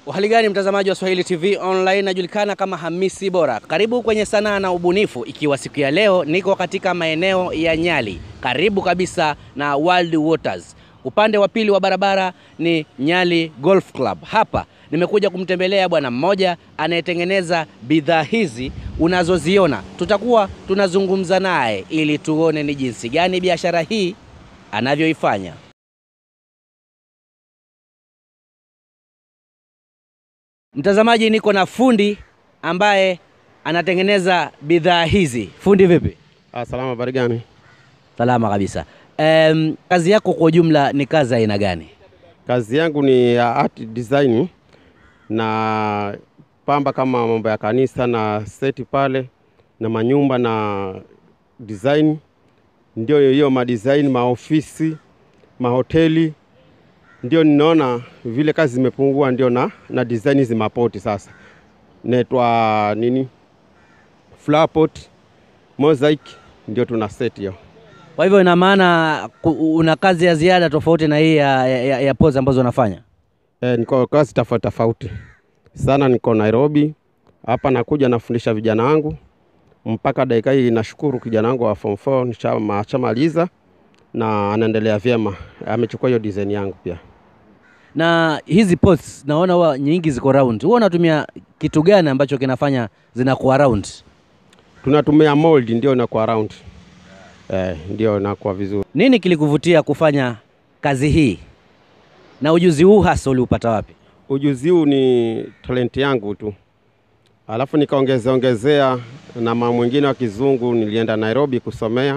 Uhali gani mtazamaji wa Swahili TV Online, najulikana kama Hamisi Bora. Karibu kwenye sanaa na ubunifu, ikiwa siku ya leo niko katika maeneo ya Nyali, karibu kabisa na World Waters. Upande wa pili wa barabara ni Nyali Golf Club. Hapa nimekuja kumtembelea bwana mmoja anayetengeneza bidhaa hizi unazoziona. Tutakuwa tunazungumza naye ili tuone ni jinsi gani biashara hii anavyoifanya. Mtazamaji, niko na fundi ambaye anatengeneza bidhaa hizi. Fundi vipi? Ah, salama, habari gani? Salama kabisa. Em, kazi yako kwa ujumla ni kazi aina gani? Kazi yangu ni ya art design na pamba kama mambo ya kanisa na seti pale na manyumba na design, ndio hiyo madesign, maofisi, mahoteli, ndio ninaona vile kazi zimepungua, ndio na, na design hizi mapoti sasa naitwa nini, flower pot, mosaic, ndio tuna set hiyo. Kwa hivyo ina maana ku- una kazi ya ziada tofauti na hii ya, ya, ya pose ambazo unafanya. E, niko kazi tofauti tofauti sana. Niko Nairobi hapa, nakuja nafundisha vijana wangu mpaka dakika hii. Nashukuru kijana wangu wa form 4 nisha- ashamaliza na anaendelea vyema, amechukua hiyo design yangu pia. Na hizi posts naona huwa nyingi ziko round. Huwa unatumia kitu gani ambacho kinafanya zinakuwa round? Tunatumia mold ndio inakuwa round eh, ndio inakuwa vizuri. Nini kilikuvutia kufanya kazi hii na ujuzi huu hasa uliupata wapi? Ujuzi huu ni talenti yangu tu, alafu nikaongezea ongezea na mambo mwingine wa kizungu. Nilienda Nairobi kusomea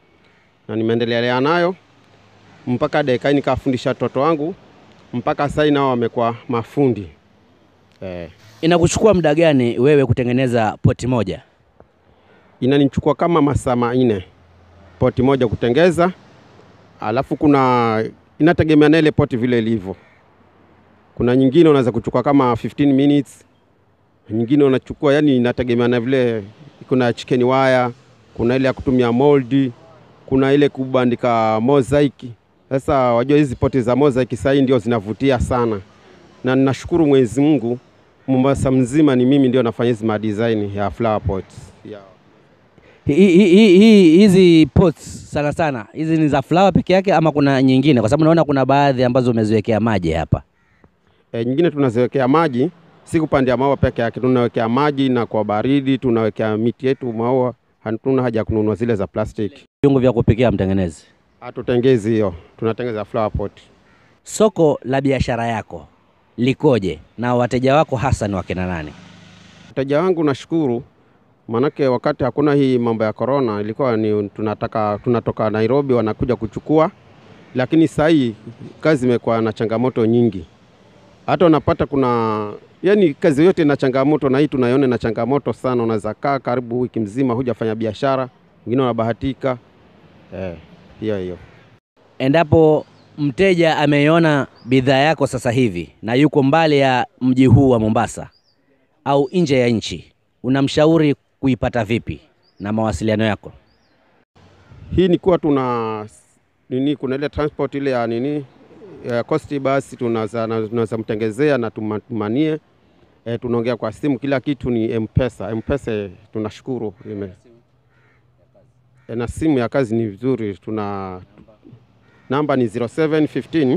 na nimeendelea nayo mpaka dakika hii, nikafundisha watoto wangu mpaka sasa nao wamekuwa mafundi eh. Inakuchukua muda gani wewe kutengeneza poti moja? Inanichukua kama masaa manne poti moja kutengeza, alafu kuna inategemea na ile poti vile ilivyo. Kuna nyingine unaweza kuchukua kama 15 minutes, nyingine unachukua, yani inategemea na vile. Kuna chicken wire, kuna ile ya kutumia moldi, kuna ile kubandika mosaic. Sasa wajua hizi poti za mosaic sasa hii ndio zinavutia sana, na ninashukuru Mwenyezi Mungu, Mombasa mzima ni mimi ndio nafanya hizi madesign ya flower pots yeah. Hi- hi- hi- hi- Hizi pots sana sana hizi ni za flower peke yake ama kuna nyingine? Kwa sababu naona kuna baadhi ambazo umeziwekea maji hapa. E, nyingine tunaziwekea maji, si kupandia maua peke yake, tunawekea maji na kwa baridi tunawekea miti yetu maua. Hatuna haja ya kununua zile za plastiki, Viungo vya kupikia mtengenezi. hatutengezi hiyo, tunatengeza flower pot. Soko la biashara yako likoje na wateja wako hasa ni wakina nani? Wateja wangu nashukuru, maanake wakati hakuna hii mambo ya corona ilikuwa ni tunataka tunatoka Nairobi wanakuja kuchukua, lakini sasa hii kazi imekuwa na changamoto nyingi, hata unapata kuna yani kazi yote ina changamoto, na hii tunaiona na changamoto sana. Unaweza kaa karibu wiki mzima hujafanya biashara, wengine wanabahatika eh, hiyo hiyo. Endapo mteja ameiona bidhaa yako sasa hivi na yuko mbali ya mji huu wa Mombasa au nje ya nchi, unamshauri kuipata vipi na mawasiliano yako? Hii ni kuwa tuna nini, kuna ile transport ile ya nini ya costi, basi tunaweza tunaweza mtengezea na tumanie e, tunaongea kwa simu, kila kitu ni M-Pesa. M-Pesa tunashukuru ime e, na simu ya kazi ni vizuri, tuna namba ni 0715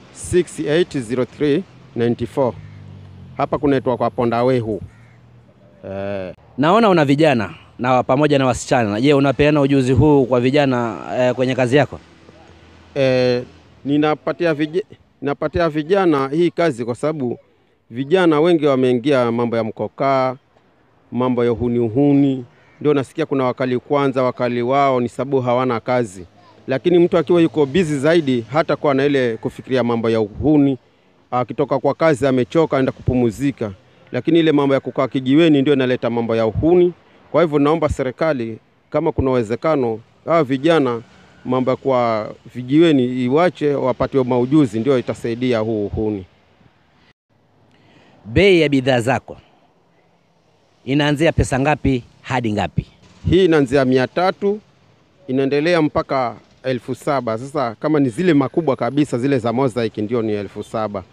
6803 94 hapa kunaitwa kwa Pondawehu eh, Naona una vijana na pamoja na wasichana. Je, unapeana ujuzi huu kwa vijana eh, kwenye kazi yako? eh, ninapatia vij... ninapatia vijana hii kazi kwa sababu vijana wengi wameingia mambo ya mkokaa, mambo ya uhuni uhuni, ndio nasikia kuna wakali kwanza, wakali wao ni sababu hawana kazi, lakini mtu akiwa yuko bizi zaidi hata kuwa na ile kufikiria mambo ya uhuni. Akitoka kwa kazi amechoka, aenda kupumuzika, lakini ile mambo ya kukaa kijiweni ndio inaleta mambo ya uhuni. Kwa hivyo naomba serikali, kama kuna uwezekano, hawa vijana mambo ya kwa vijiweni iwache, wapatiwe maujuzi, ndio itasaidia huu uhuni. Bei ya bidhaa zako inaanzia pesa ngapi hadi ngapi? Hii inaanzia mia tatu inaendelea mpaka elfu saba. Sasa kama ni zile makubwa kabisa zile za mosaic ndio ni elfu saba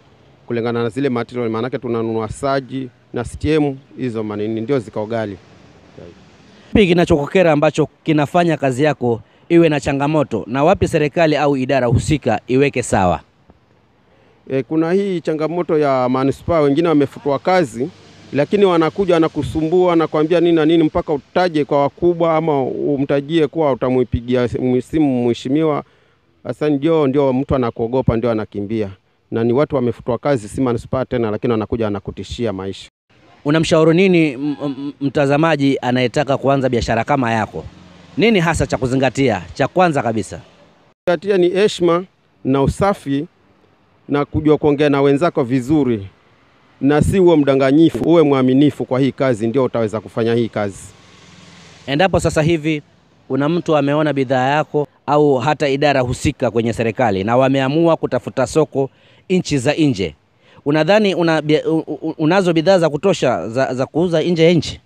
kulingana na zile material, maanake tunanunua saji na STM hizo manini ndio zikao ghali. Kipi kinachokukera ambacho kinafanya kazi yako iwe na changamoto, na wapi serikali au idara husika iweke sawa? E, kuna hii changamoto ya manispaa, wengine wamefutwa kazi, lakini wanakuja wanakusumbua na kuambia nini na nini, mpaka utaje kwa wakubwa ama umtajie kuwa utamuipigia simu mheshimiwa. Sasa ndio ndio mtu anakuogopa, ndio anakimbia, na ni watu wamefutwa kazi, si manispaa tena, lakini wanakuja wanakutishia maisha. Unamshauri nini m- m- mtazamaji anayetaka kuanza biashara kama yako? Nini hasa cha kuzingatia? Cha kwanza kabisa, Zingatia ni heshima na usafi na kujua kuongea na wenzako vizuri, na si uwe mdanganyifu, uwe mwaminifu kwa hii kazi, ndio utaweza kufanya hii kazi. endapo sasa hivi kuna mtu ameona bidhaa yako au hata idara husika kwenye serikali na wameamua kutafuta soko nchi za nje, unadhani una, bia- u- u- unazo bidhaa za kutosha za, za kuuza nje ya nchi?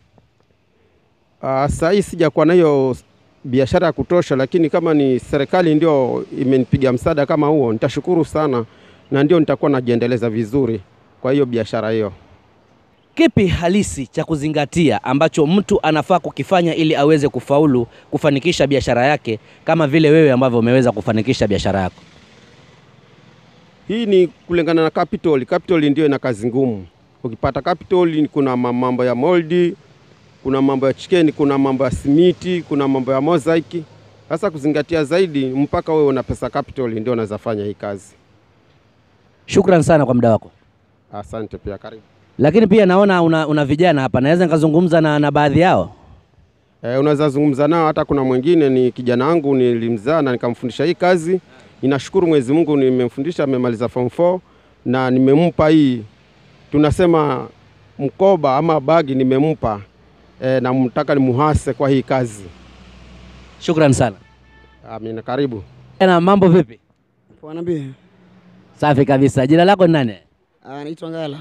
Uh, saa hii sijakuwa na hiyo biashara ya kutosha, lakini kama ni serikali ndio imenipiga msaada kama huo, nitashukuru sana, na ndio nitakuwa najiendeleza vizuri kwa hiyo biashara hiyo. Kipi halisi cha kuzingatia ambacho mtu anafaa kukifanya ili aweze kufaulu kufanikisha biashara yake kama vile wewe ambavyo umeweza kufanikisha biashara yako? Hii ni kulingana na capital. Capital ndio ina kazi ngumu. Ukipata capital, kuna ma- mambo ya moldi, kuna mambo ya chicken, kuna mambo ya simiti, kuna mambo ya mosaic. Sasa kuzingatia zaidi, mpaka wewe una pesa capital, ndio unaweza fanya hii kazi. Shukran sana kwa muda wako. Asante pia, karibu. Lakini pia naona una, una vijana hapa, naweza nikazungumza na, na baadhi yao. E, unaweza zungumza nao. Hata kuna mwingine ni kijana wangu nilimzaa na nikamfundisha hii kazi. Ninashukuru Mwenyezi Mungu, nimemfundisha amemaliza form 4 na nimempa hii tunasema mkoba ama bagi nimempa e, na mtaka nimuhase kwa hii kazi. Shukran sana. Amina, karibu. Na mambo vipi? Poa niambie. Safi kabisa. Jina lako ni nani? Ah, naitwa Ngala.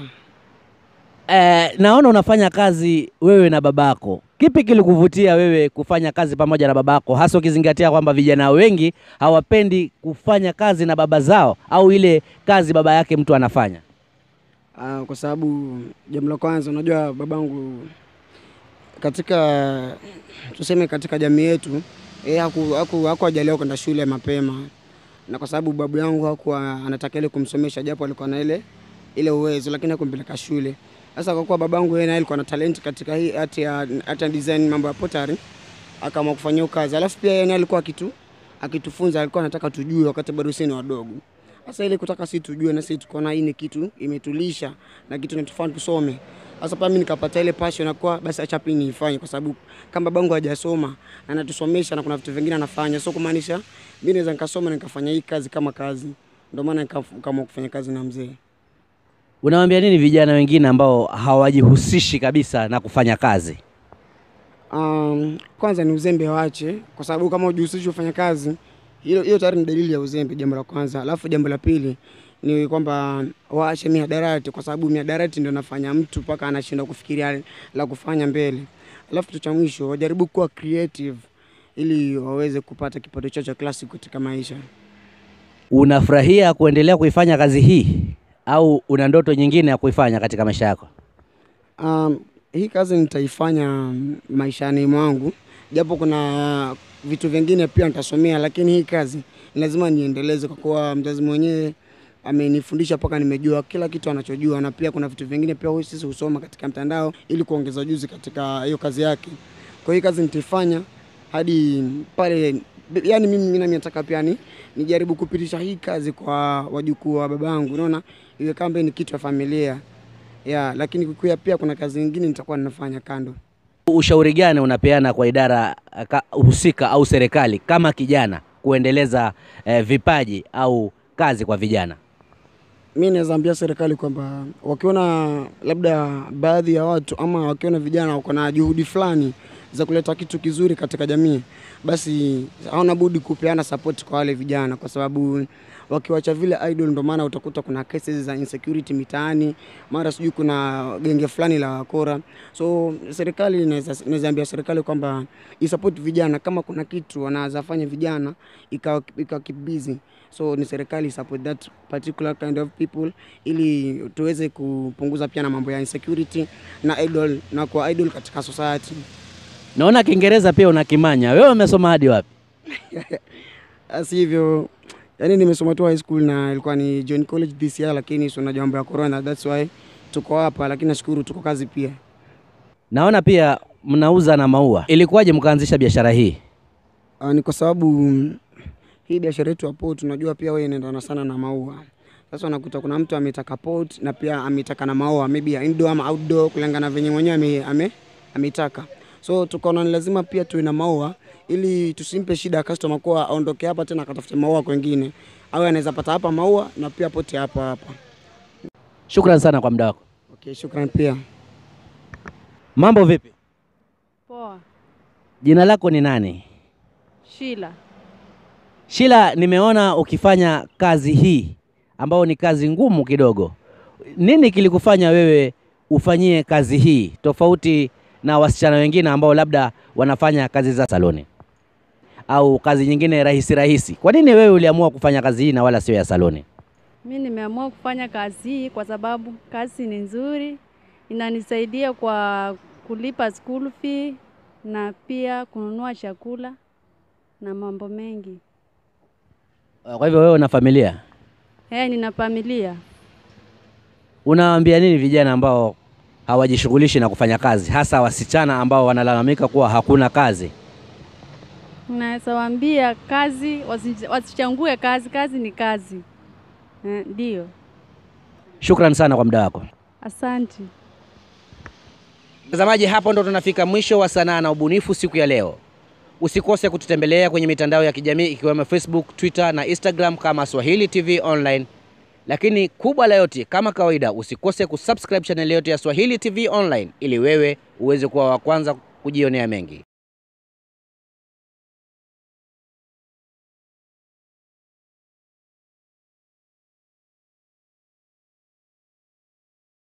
Eh, naona unafanya kazi wewe na babako. Kipi kilikuvutia wewe kufanya kazi pamoja na babako, hasa ukizingatia kwamba vijana wengi hawapendi kufanya kazi na baba zao au ile kazi baba yake mtu anafanya? Ah, kwa sababu jambo la kwanza unajua babangu katika tuseme katika jamii yetu eh, haku haku hakuajaliwa kwenda shule mapema, na kwa sababu babu yangu hakuwa anataka ile kumsomesha, japo alikuwa na ile ile uwezo, lakini hakumpeleka shule. Sasa kwa kuwa babangu yeye naye alikuwa na talent katika hii hati ya hata design mambo ya pottery, akaamua kufanya hiyo kazi. Alafu pia yeye naye alikuwa akitu akitufunza, alikuwa anataka tujue wakati bado sisi ni wadogo. Sasa ile kutaka sisi tujue na sisi tukaona hii ni kitu imetulisha na kitu kinatufanya tusome. Sasa pia mimi nikapata ile passion na kwa basi acha pia niifanye kwa sababu kama babangu hajasoma na anatusomesha na kuna vitu vingine anafanya. So kumaanisha mimi naweza nikasoma na nikafanya hii kazi kama kazi. Ndio maana nikaamua kufanya kazi na mzee. Unawaambia nini vijana wengine ambao hawajihusishi kabisa na kufanya kazi? Um, kwanza ni uzembe waache, kwa sababu kama hujihusishi kufanya kazi, hiyo hiyo tayari ni dalili ya uzembe, jambo la kwanza. Alafu jambo la pili ni kwamba waache mihadarati, kwa sababu mihadarati ndio nafanya mtu mpaka anashindwa kufikiria la kufanya mbele. Alafu kitu cha mwisho, wajaribu kuwa creative ili waweze kupata kipato chao cha klasi katika maisha. Unafurahia kuendelea kuifanya kazi hii au una ndoto nyingine ya kuifanya katika maisha yako? Um, hii kazi nitaifanya maishani mwangu, japo kuna vitu vingine pia nitasomea, lakini hii kazi ni lazima niendeleze, kwa kuwa mzazi mwenyewe amenifundisha mpaka nimejua kila kitu anachojua, na pia kuna vitu vingine pia huyu sisi husoma katika mtandao ili kuongeza ujuzi katika hiyo kazi yake. Kwa hiyo hii kazi nitaifanya hadi pale, yani mimi mimi nami nataka pia ni nijaribu kupitisha hii kazi kwa wajukuu wa babangu, unaona, iwe kama ni kitu ya familia ya, lakini kukuya pia kuna kazi nyingine nitakuwa ninafanya kando. Ushauri gani unapeana kwa idara eh, ka- husika au serikali kama kijana kuendeleza eh, vipaji au kazi kwa vijana? Mi naweza ambia serikali kwamba wakiona labda baadhi ya watu ama wakiona vijana wako na juhudi fulani za kuleta kitu kizuri katika jamii, basi hawana budi kupeana support kwa wale vijana, kwa sababu wakiwacha vile idol, ndo maana utakuta kuna cases za insecurity mitaani, mara sijui kuna genge fulani la wakora. So serikali inaweza inaweza ambia serikali kwamba isupport vijana, kama kuna kitu wanaweza fanya vijana ikawa ikawa keep busy so ni serikali support that particular kind of people ili tuweze kupunguza pia na mambo ya insecurity na idol na kwa idol katika society. Naona Kiingereza pia unakimanya. Wewe umesoma hadi wapi? Asi hivyo yani, nimesoma tu high school na ilikuwa ni John College this year, lakini si unajua mambo ya corona, that's why tuko hapa, lakini nashukuru tuko kazi pia. Naona pia mnauza na maua. Ilikuwaje mkaanzisha biashara hii? Uh, ni kwa sababu mm, hii biashara yetu ya pot tunajua pia wewe inaendana sana na maua. Sasa unakuta kuna mtu ametaka pot na pia ametaka na maua maybe ya indoor ama outdoor kulingana venye mwenyewe ame, ame, ametaka. So tukaona ni lazima pia tuwe na maua ili tusimpe shida ya customer kuwa aondoke hapa tena akatafute maua kwengine. Au anaweza pata hapa maua na pia poti hapa hapa. Shukran sana kwa muda wako. Okay, shukran pia. Mambo vipi? Poa. Jina lako ni nani? Shila. Shila, nimeona ukifanya kazi hii ambayo ni kazi ngumu kidogo. Nini kilikufanya wewe ufanyie kazi hii tofauti na wasichana wengine ambao labda wanafanya kazi za saloni au kazi nyingine rahisi rahisi? Kwa nini wewe uliamua kufanya kazi hii na wala sio ya saloni? Mi nimeamua kufanya kazi hii kwa sababu kazi ni nzuri, inanisaidia kwa kulipa school fee na pia kununua chakula na mambo mengi. Kwa hivyo wewe una familia, Eh, nina familia. unawaambia nini vijana ambao hawajishughulishi na kufanya kazi, hasa wasichana ambao wanalalamika kuwa hakuna kazi? Naweza waambia kazi, wasi- wasichangue kazi, kazi ni kazi. Eh, Ndio. Shukran sana kwa muda wako. Asante. Mtazamaji, hapo ndo tunafika mwisho wa sanaa na ubunifu siku ya leo. Usikose kututembelea kwenye mitandao ya kijamii ikiwemo Facebook, Twitter na Instagram kama Swahili TV Online. Lakini kubwa la yote, kama kawaida, usikose kusubscribe channel yetu ya Swahili TV Online ili wewe uweze kuwa wa kwanza kujionea mengi.